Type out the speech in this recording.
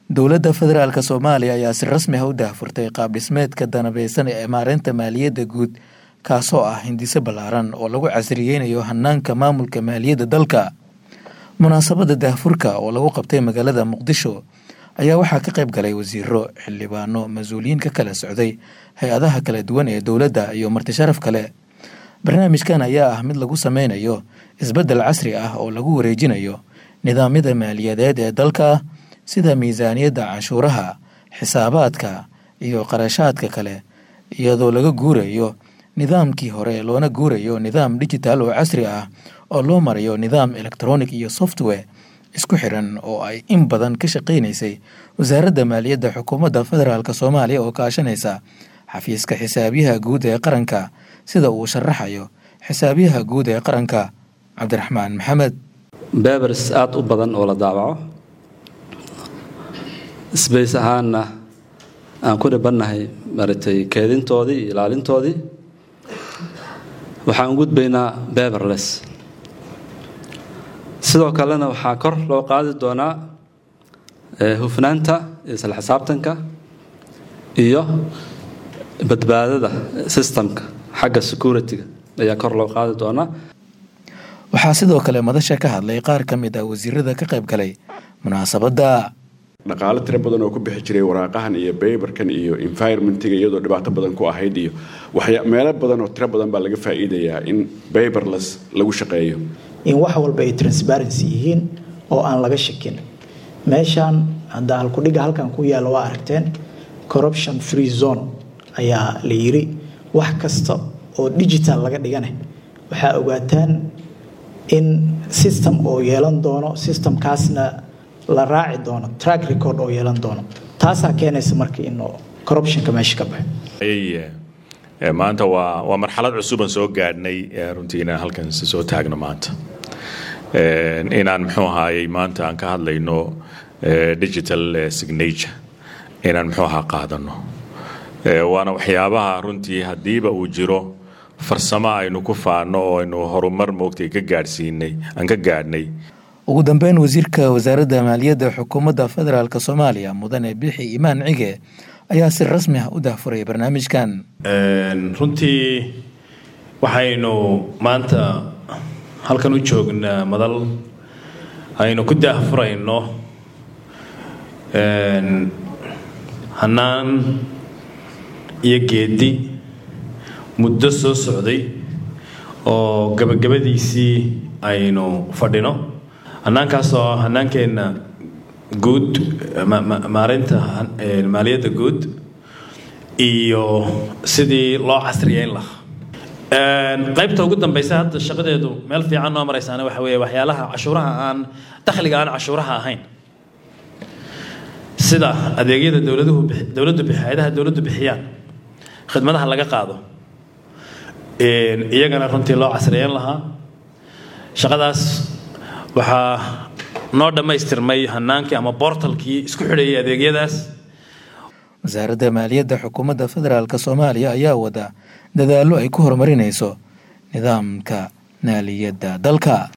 dowladda federaalk soomaaliya ayaa si rasmi ah u daahfurtay qaab dhismeedka danabeysan ee maareynta maaliyadda guud kaasoo ah hindise ballaaran oo lagu casriyeynayo hanaanka maamulka maaliyadda dalka munaasabadda daahfurka oo lagu qabtay magaalada muqdisho ayaa waxaa ka qayb galay wasiiro xildhibaano mas-uuliyiin ka kala socday hay-adaha kala duwan ee dowladda iyo martisharaf kale barnaamijkan ayaa ah mid lagu sameynayo isbeddel casri ah oo lagu wareejinayo nidaamyada maaliyadeed ee dalka sida miisaaniyadda canshuuraha xisaabaadka iyo qarashaadka kale iyadoo laga guurayo nidaamkii hore loona guurayo nidaam digital oo casri ah oo loo marayo nidaam electronic iyo software isku xiran oo ay in badan ka shaqaynaysay wasaaradda maaliyadda xukuumadda federaalk soomaaliya oo kaashanaysa xafiiska xisaabiyaha guud ee qaranka sida uu sharaxayo xisaabiyaha guud ee qaranka cabdiraxmaan maxamed bebers aada u badan oo la daawaco sbace ahaanna aan ku dhibannahay maratay keedintoodii iyo ilaalintoodii waxaan gudbaynaa beberles sidoo kalena waxaa kor loo qaadi doonaa hufnaanta isla xisaabtanka iyo badbaadada systemka xagga security-ga ayaa kor loo qaadi doonaa waxaa sidoo kale madasha ka hadlay qaar ka mid ah wasiirada ka qayb galay munaasabadda dhaqaalo tiro badan oo ku bixi jiray waraaqahan iyo baybarkan iyo environmentiga iyadoo dhibaato badan ku ahayd iyo waxya meelo badan oo tiro badan baa laga faa'iidayaa in bayberless lagu shaqeeyo in wax walba ay transparency yihiin oo aan laga shakin meeshaan hadda halkudhiga halkan ku yaalla waa aragteen corruption free zone ayaa la yiri wax kasta oo digital laga dhigane waxaa ogaataan in system oo yeelan doono systemkaasna la raaci doono track record oo yeelan doono taasaa keenaysa marka in corruptionka meesha ka baxo maanta waa waa marxalad cusuban soo gaadhnay runtii inaan halkan soo taagno maanta inaan muxuu ahaayey maanta aan ka hadlayno digital signature inaan muxuu ahaa qaadano waana waxyaabaha runtii haddiiba uu jiro farsamo aynu ku faano oo aynu horumar moogtay ka gaadhsiinay aan ka gaadhnay ugu dambeyn wasiirka wasaaradda maaliyadda xukuumadda federaalk soomaaliya mudane bixi imaan cige ayaa si rasmi ah u daahfuray barnaamijkan runtii waxaynu maanta halkan u joognaa madal aynu ku daahfurayno hannaan iyo geedi muddo soo socday oo gabagabadiisii aynu fadhino hannaankaasoo hannaankeenna guud maareynta maaliyadda guud iyo sidii loo casriyeyn lahaa qaybta ugu dambaysa hadda shaqadeedu meel fiican noo maraysaana waxa weeye waxyaalaha cashuuraha aan dakhliga aan cashuuraha ahayn sida adeegyada dowladuhu dowladdu hay-adaha dowladdu bixiyaan khidmadaha laga qaado iyagana runtii loo casriyeyn lahaa shaqadaas waxaa noo dhammaystirmay hanaankii ama bortalkii isku xidhayay adeegyadaas wasaaradda maaliyadda xukuumadda federaalk soomaaliya ayaa wada dadaallo ay ku horumarinayso nidaamka maaliyadda dalka